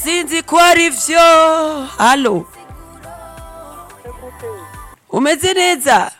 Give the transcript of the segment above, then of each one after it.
sinzi ko ari vyo halo umeze neza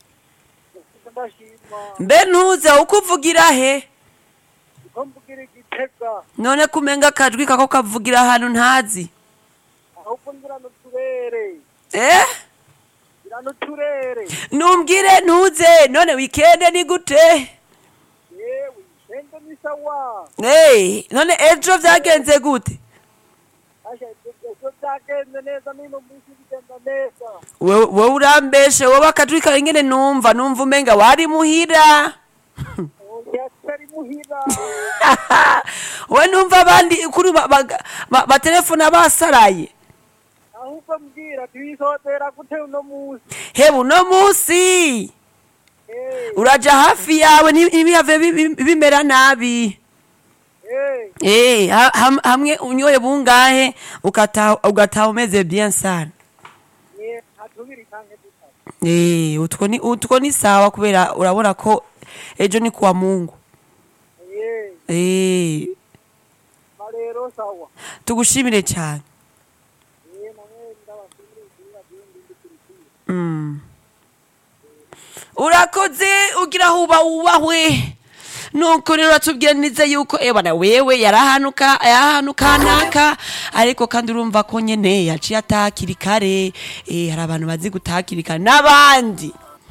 mbe ntuza uko uvugira he ko mvugira igitega none kumenga akajwi kako kavugira ahantu ntazi ahubwo ngira n'uturere eh ngira n'uturere numbwire ntuze none wikende ni gute yewe ishende ni sawa hey, none ejo vyagenze gute asha ejo byagenze neza n'uno munsi bigenda neza wewe wewe urambeshe wowe akajwi kawe ngene numva numva umenga wari muhira oya tari muhira we numva abandi kuri ba- ba- ba- batelefona basaraye ahubwo mbwira tuyisotera gute uno munsi hebu uno musi Eh, uraja hafi yawe nti- ntibihave bi- bi- bimera nabi eh, Eh, ha- ham- hamwe unyoye bungahe ukataha ugataha umeze bien sana ni hatubiri canke dutatu Eh, utwo ni utwo ni sawa kubera urabona ko ejo ni kuwa Mungu Eh, Eh, ma rero sawa tugushimire cyane Eh, namwe ndabashimira kugira bindi ndikurikira Mm. urakoze ugira huba wubahwe nuko rero uratubwira neza yuko ebana wewe yarahanuka yarahanuka naka ariko kandi urumva ko nyene yaciye atakiri kare eh, hari abantu bazi gutakiri kare n'abandi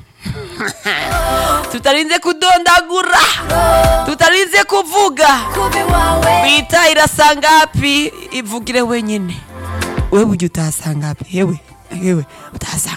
tutarinze kudondagura tutarinze kuvuga bita irasangapi ivugire wenyine wewe ujya utasangapi hewe hewe utasangapi